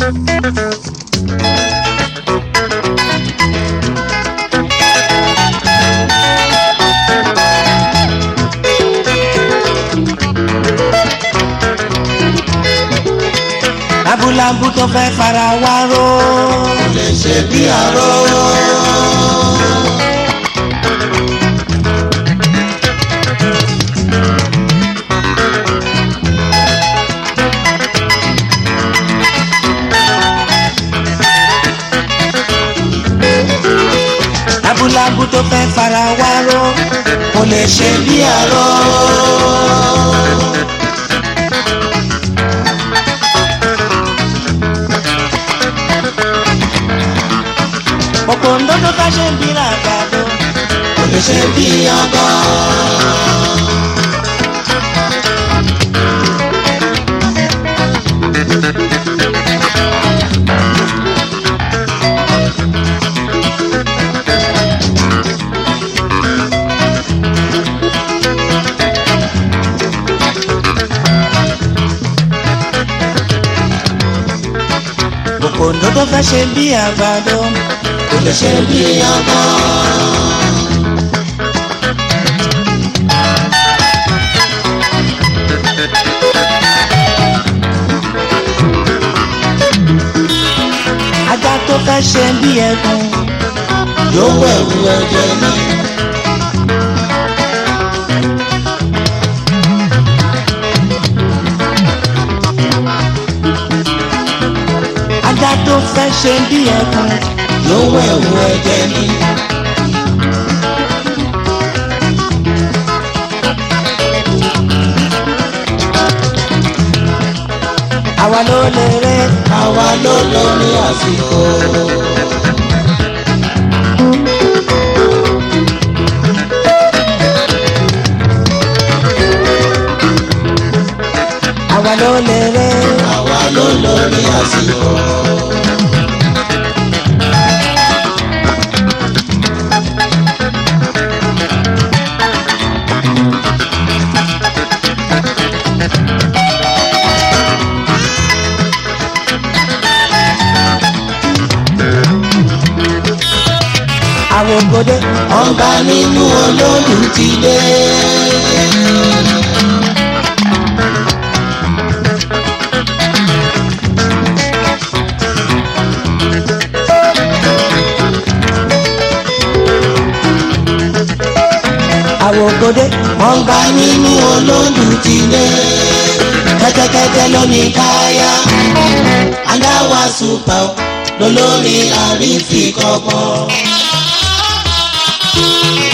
lábúlábú tó fẹ́ fara wá ró. kò lè ṣe bí aró. lábúlábú tó fẹ́ fara wá ró. kò lè ṣe bí aró. òpòǹdó tó fẹ́ ṣe ń bí ràgbàdo. kò lè ṣe bí ọgọ́. òpòǹdó tó fẹ́ ṣe ń bí àgbàdo. kò lè ṣe bí ọgọ́. ajá tó fẹ́ ṣe ń bí ẹkùn. yóò wẹ̀wù ẹ̀jẹ̀ ní. ajá tó fẹ́ ṣe ń bí ẹkùn. yóò wẹ̀wù ẹ̀jẹ̀ ní. àwa ló lè ré. àwa ló lórí àsìkò. àwa ló lè ré. àwa ló lórí àsìkò. àwọn ògòdè. ọba nínú olódù ti dé. àwọn ògòdè. ọba nínú olódù ti dé. kẹ́tẹ́kẹ́tẹ́ ló ní káyà. adáwà súpà lólórí àrífikọ́gbọ́n.